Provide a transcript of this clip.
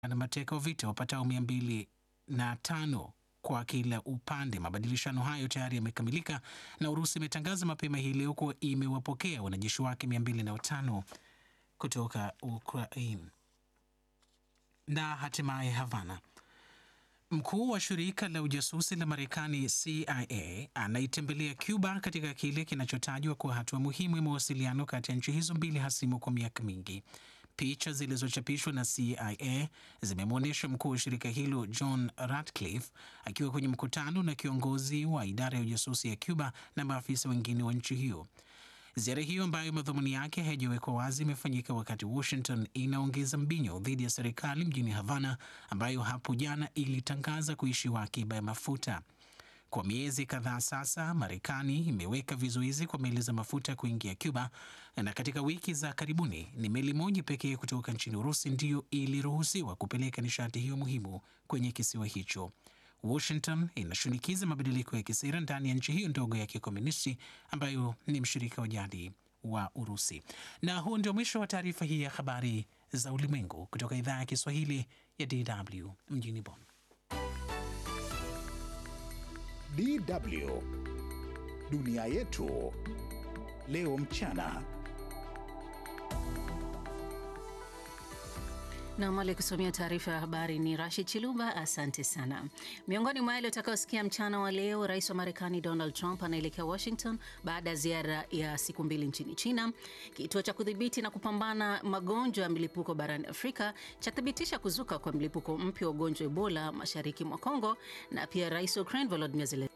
na mateka wa vita wapatao mia mbili na tano kwa kila upande. Mabadilishano hayo tayari yamekamilika na Urusi imetangaza mapema hii leo kuwa imewapokea wanajeshi wake mia mbili na watano kutoka Ukraine. Na hatimaye Havana, mkuu wa shirika la ujasusi la Marekani CIA anaitembelea Cuba katika kile kinachotajwa kuwa hatua muhimu ya mawasiliano kati ya nchi hizo mbili hasimu kwa miaka mingi. Picha zilizochapishwa na CIA zimemwonyesha mkuu wa shirika hilo John Ratcliffe akiwa kwenye mkutano na kiongozi wa idara ya ujasusi ya Cuba na maafisa wengine wa nchi hiyo. Ziara hiyo ambayo madhumuni yake haijawekwa wazi imefanyika wakati Washington inaongeza mbinyo dhidi ya serikali mjini Havana ambayo hapo jana ilitangaza kuishiwa akiba ya mafuta. Kwa miezi kadhaa sasa, Marekani imeweka vizuizi kwa meli za mafuta kuingia Cuba, na katika wiki za karibuni ni meli moja pekee kutoka nchini Urusi ndiyo iliruhusiwa kupeleka nishati hiyo muhimu kwenye kisiwa hicho. Washington inashinikiza mabadiliko ya kisera ndani ya nchi hiyo ndogo ya kikomunisti ambayo ni mshirika wa jadi wa Urusi. Na huu ndio mwisho wa taarifa hii ya habari za ulimwengu kutoka idhaa ya Kiswahili ya DW mjini Bonn. DW dunia yetu leo mchana. Nam aliyekusomea taarifa ya habari ni Rashid Chiluba. Asante sana. Miongoni mwa yale utakaosikia mchana wa leo, rais wa Marekani Donald Trump anaelekea Washington baada ya ziara ya siku mbili nchini China. Kituo cha kudhibiti na kupambana magonjwa ya milipuko barani Afrika chathibitisha kuzuka kwa mlipuko mpya wa ugonjwa wa Ebola mashariki mwa Kongo, na pia rais wa Ukraine Volodymyr